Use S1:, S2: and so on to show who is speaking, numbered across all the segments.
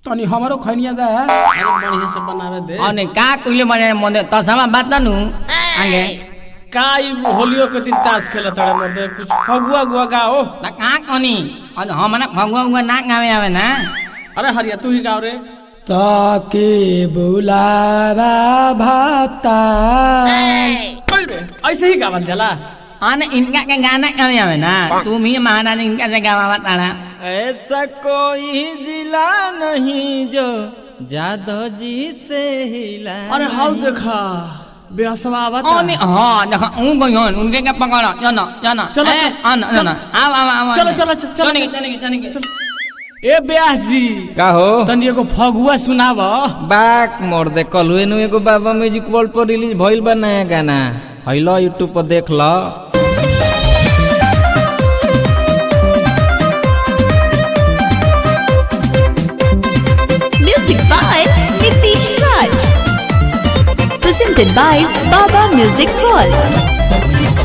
S1: तनी हमरो खैनिया दे
S2: अरे बढ़िया से बनावे दे
S3: અને કા કુલે મને મને તસામાં બાત નાનું આંગે
S2: का ई होलियो के दिन ताश खेलत तड़े मर्दे कुछ फगुआ गुआ गाओ
S3: તા કા કોની અને હમણા भगवा उगवा ना गावे आवे ना
S2: अरे हरिया तू ही गाओ रे
S1: ताके बुलावा भाता
S2: ओए रे ऐसे ही गावल जाला
S3: અને इनका के गाना गावे आवे ना तुम ही महाना इनका से गावा ताना
S4: ऐसा कोई जिला नहीं जो जादव जी से हिला
S2: अरे हाउ देखा बेहसवा आवता
S3: ओने हां देखो ऊ गयोन उनके के पकड़ो चलो चलो
S2: चलो,
S3: ए,
S2: चलो,
S3: आन
S2: चलो।
S3: आन आओ आओ आओ
S2: चलो, चलो, चलो, चलो,
S3: चलो
S2: चलो।
S3: चलो चलो चलो
S2: ए ब्यास जी
S4: का हो
S2: तनी एगो फगुआ सुनाव
S4: बाक मोर दे कलुए नु एगो बाबा म्यूजिक वर्ल्ड पर रिलीज भइल बा नया गाना हइलो यूट्यूब पर देख ल
S5: Music by Nitish Raj. Presented by Baba Music World.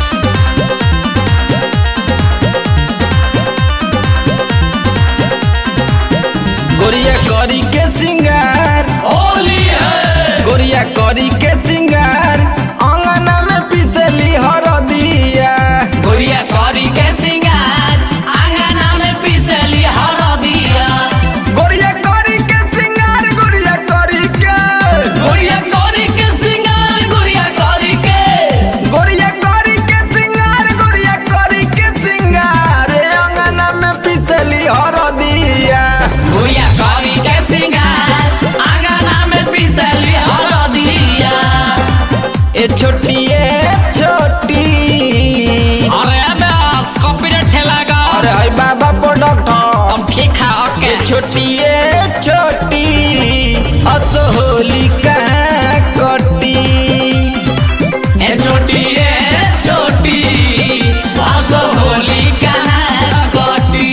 S4: गोरिया करी के सिंगार होली है गोरिया करी के सिंगार अंगना में पिसली हरदिया
S3: गोरिया करी के सिंगार आंगना में पिसली हरदिया
S4: गोरिया करी के सिंगार गोरिया करी के
S3: गोरिया करी के सिंगार गोरिया करी के
S4: गोरिया करी के सिंगार गोरिया करी के सिंगार ए अंगना में पिसली हरदिया
S3: गोरिया करी के सिंगार आंगना में पिसली हरदिया
S4: ए छोटी ए छोटी
S3: अरे बस कॉपीराइट ठेला गा
S4: अरे हाय बाबा प्रोडक्ट
S3: तुम ठीक है ओके
S4: ए छोटी ए छोटी अस होली कहाँ कटी
S3: ए छोटी ए छोटी आसो होली कहाँ कटी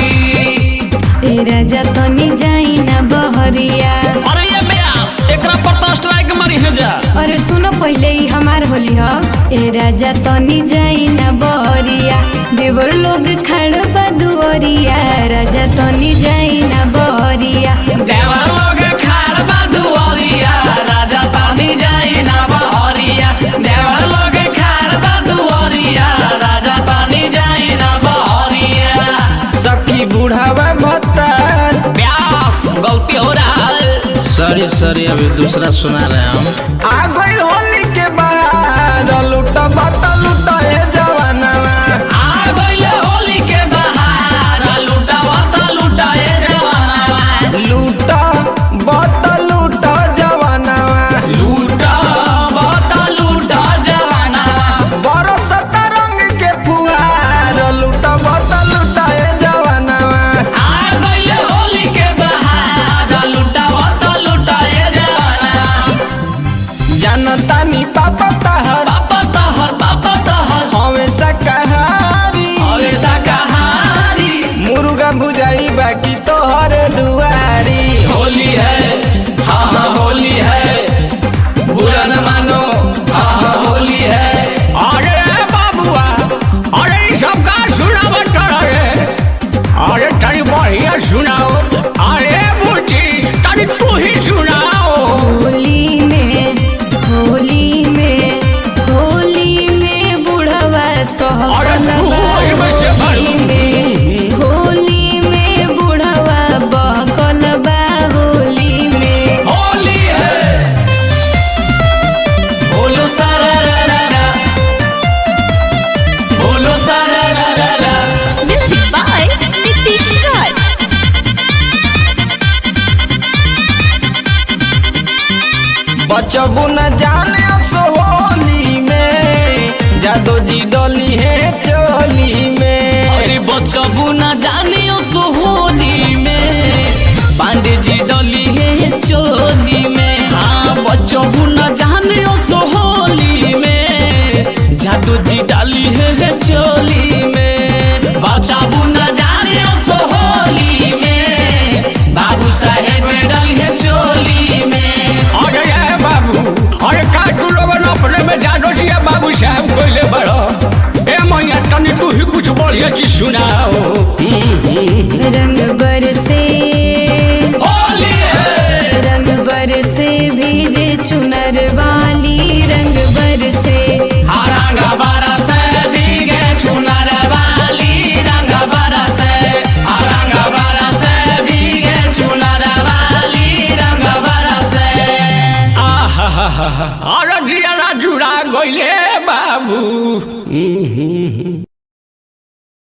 S6: ए राजा तनी जाई ना बहरिया
S2: अरे ये ब्यास एकरा पर तो स्ट्राइक मारी है जा
S6: अरे सुनो पहले ही हमार होली ह ए राजा तनी जाई ना बहरिया देवर लोग खड़ बा दुअरिया राजा तनी जाई ना बहरिया
S3: देवर लोग खार बा दुआरिया राजा तानी जाई ना बहरिया देवर लोग खार बा दुआरिया राजा तानी जाई ना बहरिया
S4: सखी बुढ़ावा भत्तार
S3: ब्यास गलती हो रहा है
S4: सॉरी सॉरी अभी दूसरा सुना रहे हम आ गई होली के बाहर लूटा बता लूटा ए जवाना
S3: आ गइले होली के बहार लुटावता लुटाए जवाना
S4: लूटा बता लूटा जवाना
S3: लूटा बता लूटा जवाना
S4: बरसत रंग के फुहार लूटा बता लूटा ए जवाना
S3: आ गइले होली के बहार लुटावता लुटाए जवाना
S4: जानता नी पापा तहर
S3: पापा तहर पापा तहर
S4: हमेशा कहारी
S3: हमेशा कहानी
S4: मुर्गा भुजाई बाकी तोहर दुआरी
S3: होली है हाँ हाँ होली है बुरा न मानो हाँ हाँ होली है
S2: अरे बाबुआ अरे ई सब का सुनावत रहे अरे तनी बढ़िया सुनाओ अरे बुची तनी तू ही सुनाओ
S6: होली में होली में होली में बुढ़वा सहल
S2: अरे
S6: बा
S2: होली में से
S6: होली में होली में बुढ़वा बहकल बा होली में
S3: होली है बोलो सारा रा रा रा बोलो सारा रा रा रा
S5: Music by Nitish Raj.
S4: बचबू न जाने अब सो होली में जादो जी डोली है चोली में
S3: अरे बचबू न जानियो सो होली में पांडे जी डली है चोली में हाँ बचबू न जानियो सो होली में जादू जी डाली है चोली में बचबू न जानियो सो होली में बाबू साहेब डली है चोली में
S2: अरे ये बाबू अरे
S6: वाली रंग बरसे
S3: रंग बरस भीगे चुनर वाली रंग बरस रंग बरस भीगे चुनर वाली रंग बरस
S2: आहा अरे जिया जुड़ा गइले बाबू